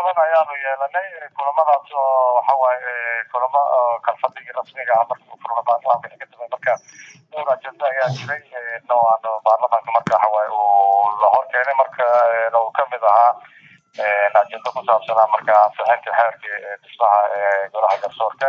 badan ayaanu yeelanay kulamadaas oo waxa waaye kulamo kalfadhigii rasmiga ah marka uu furma baarlamaanka ka dambe marka dhowr ajenda ayaa jiray noocan baarlamaanka marka waxa waaye uu la hor keenay marka uu kamid ahaa ajenda ku saabsanaa marka ansixinta xeerkii dhismaha golaha garsoorka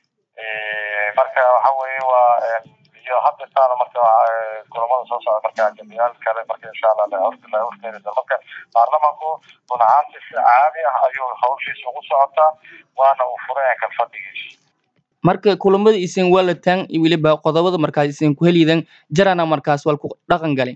marka waxa weeye waa iyo hadda taana marka kulamada soo socda marka ajendayaal kale marka insha allah la horkeeni doono marka baarlamaanku run ahaantii si caadi ah ayuu hawshiisa ugu socotaa waana uu furaya kalfadhigiisa marka kulamada isin walataan iyo weliba qodobada markaas isin ku helidan jarana markaas wal ku dhaqan gale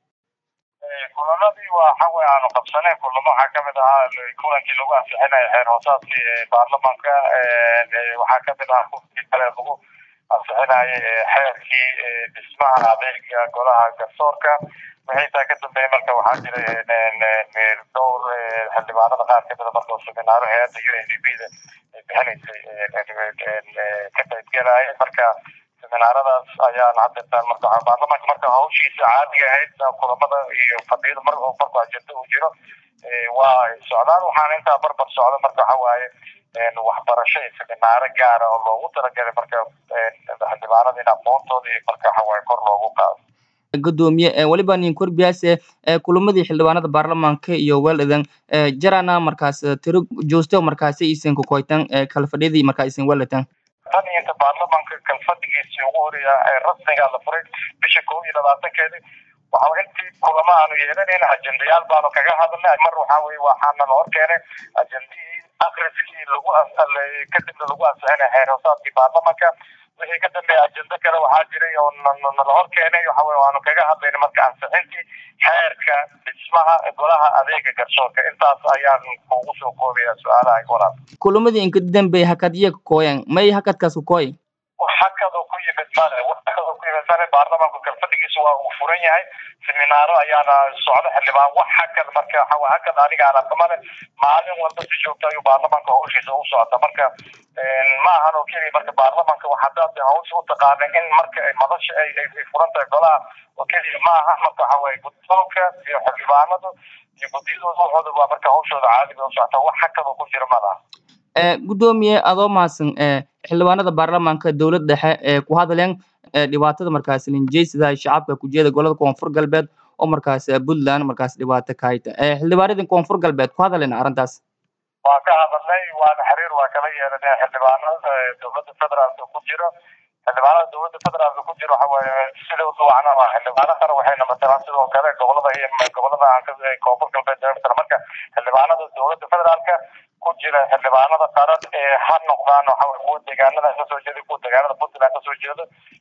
kulamadii waxa weye aanu qabsanay kulamo waxaa kamid ahaa kulankii lagu ansixinayo xeer hoosaadkii baarlamaanka waxaa kamid ahaa kunkii kale lagu ansixinayo xeerkii dhismaha adeega golaha garsoorka wixii taa ka dambeeyay marka waxaa jiray dhowr xildhibaanada qaar kamida marka seminaaro hay-adda u n d b da bixinaysay ka qaybgelaya marka seminaaradaas ayaan haddeetaan marka baarlamaanka marka hawshiisa caadiga ahayd kulamada iyo fadhiyada mar marku ajenda uu jiro waa socdaan waxaana intaa barbar socda marka waxa waaye waxbarasho iyo seminaaro gaara oo loogu talagalay marka xildhibaanada in aqoontooda iyo marka waxa waaye kor loogu qaado gudoomiye weliba nin korbiyaase kulamadii xildhibaanada baarlamaanka iyo weeladan jarana markaas tiro joosto markaasi isin kukoytan kala fadhiyadii markaa isin weelatan tan iyo inta baarlamaanka kalfadhigiisii ugu horeeya ee rasmiga la furay bisha kow iyo labaatankeedi waxa intii kulamo aanu yeelanayn ajendayaal baanu kaga hadalnay mar waxa weye waxaana la hor keenay ajendihii akriskii lagu kadibna lagu ansixinay xeer hoosaadkii baarlamaanka wixii ka dambeeya ajenda kale waxaa jiray oo nala hor keenay waxa weye waanu kaga hadlayna marka ansixintii xeerka dhismaha golaha adeega garsoorka intaas ayaan kugu soo koobaya su-aalaha walaal kulamadii inka dambeey hakadya kakooyan may hakadkaas kakooy hakadoo ku yimid male hakadoo ku yimid male baarlamaanku kalfadhigiisa waa uu furan yahay seminaaro ayaana socda xildhibaan wax hakad marka waxa hakad aniga aan arka male maalin walba si joogta ayuu baarlamaanka hawshiisa u socda marka ma ahan oo keliya marka baarlamaanka waxadaad hawsha u taqaana in marka ay madasha ay ay furan tahay golaha oo keliya ma aha marka waxa waaye guddoonka iyo xildhibaanadu iyo guddiyadooda waxooda waa marka hawshooda caadiga u socota wax hakad oo ku jira ma laha gudoomiye adoo mahadsan xildhibaanada baarlamaanka dowlad dhexe ee ku hadleen dhibaatada markaas linjeysida shacabka kujeeda golada koonfur galbeed oo markaas puntland markaas dhibaato ka hayta xildhibaanadii koonfur galbeed ku hadleen arrintaas waa ka hadalnay waana xiriir waa kala yeelanay xildhibaanada dowladda federaalka ku jiro xildhibaanada dowladda federaalka ku jiro waxa waaye sidooda wacna waa xildhibaano kale waxayna matalaan sidoo kale gobolada iyo gobolada aan koonfur galbeed matala marka xildhibaanada dowladda federaalka ku jira xildhibaanada qaran ee ha noqdaan waxa kuwa deegaanada kasoo jeeda kuwa deegaanada puntland kasoo jeeda